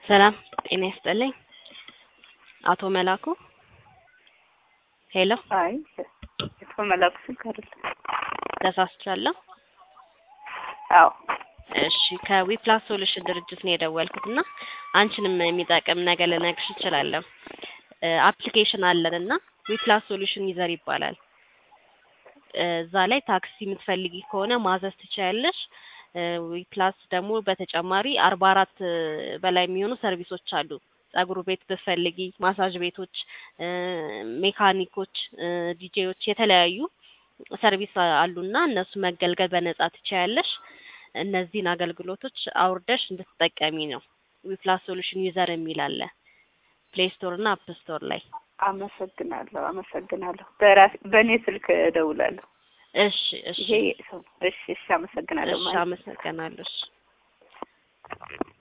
ሰላም ጤና ይስጥልኝ። አቶ መላኩ ሄሎ፣ አይ አቶ መላኩ ስልክ አይደለም። ተሳስቻለሁ። አዎ እሺ ከዊፕላስ ሶሉሽን ድርጅት ነው የደወልኩት እና አንቺንም የሚጠቅም ነገር ልነግርሽ እችላለሁ። አፕሊኬሽን አለን እና ዊፕላስ ሶሉሽን ዩዘር ይባላል። እዛ ላይ ታክሲ የምትፈልጊ ከሆነ ማዘዝ ትችያለሽ። ዊፕላስ ደግሞ በተጨማሪ አርባ አራት በላይ የሚሆኑ ሰርቪሶች አሉ። ጸጉር ቤት ብትፈልጊ፣ ማሳጅ ቤቶች፣ ሜካኒኮች፣ ዲጄዎች የተለያዩ ሰርቪስ አሉና እነሱ መገልገል በነጻ ትችያለሽ። እነዚህን አገልግሎቶች አውርደሽ እንድትጠቀሚ ነው። ዊፕላስ ሶሉሽን ዩዘር የሚል አለ ፕሌይ ስቶር እና አፕ ስቶር ላይ። አመሰግናለሁ፣ አመሰግናለሁ። በራሴ በእኔ ስልክ እደውላለሁ። እሺ እሺ ይሄ ሰው እሺ፣ እሺ፣ አመሰግናለሁ። እሺ፣ አመሰግናለሁ። እሺ